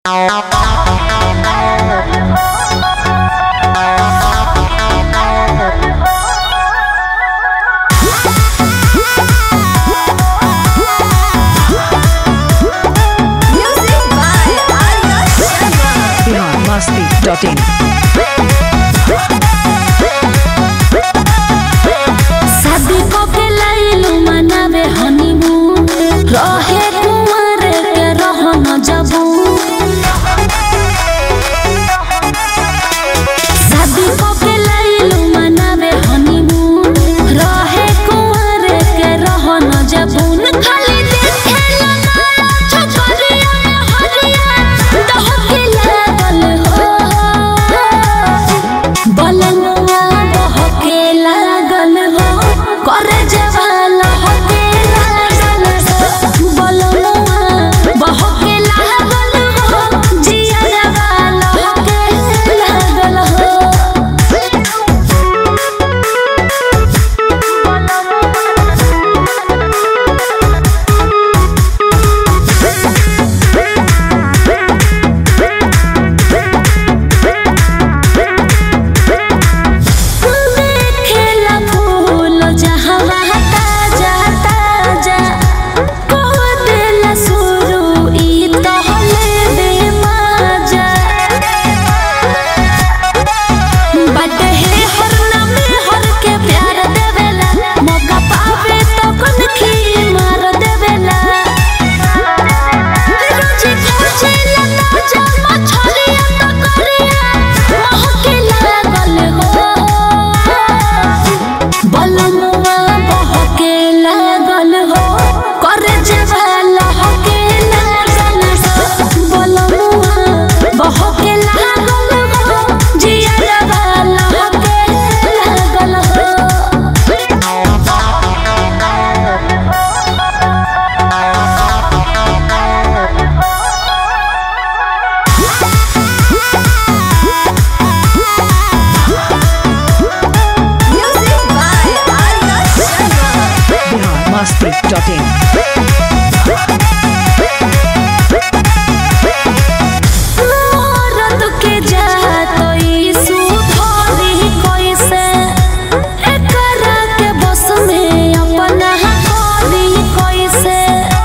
Music by Arya Sharma. biharmasti.in शादी को के लाइलू मनावे हनीमून रहे कुंवर के रहो न जबू शादी को के लाइलू मनावे हनीमून रहे कुंवर के रहो न जबून खाली देखे लगाया छपरिया में हरिया दह के लागल हो बलनुआ बहके लागल हो करे जवाल हके लागल हो बलनुआ बहके लागल हो जिया जवाल हके लागल हो देखेला फूल जहवा ताजा ताजा कह देला शुरू ई तहले बेमाजा बट हे हरना में हर के प्यार देवेला मौका पावे तो कनखी मार देवेला रोजी खोजेला ताजा मछलिया तो करिया महके लागल हो बलनुआ बहके लागल हो करे जेवाल हके लागल हो बलनुआ बहके लागल हो जिया जवाल हके लागल हो Music by Arya Sharma. biharmasti.in मोरत के जातई सुधरी कैसे एकरा के बस में अपना करी कैसे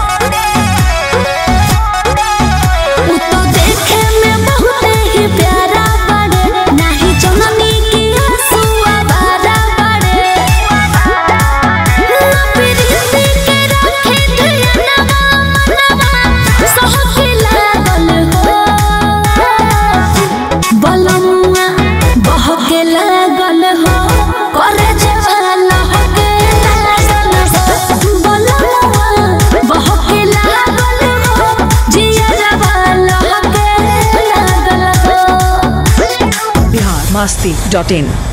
उ तो देखे में बहुत ही प्यारा बड़े नाही जननी की आंसुआ बारा बड़े ना प्रीति के रखे ध्यानवा मनवा सहके लागल हो बलमुआ बहके लागल हो करे जवाल हके लागल हो बलमुआ बहके लागल हो जिया जवाल हके लागल हो biharmasti.in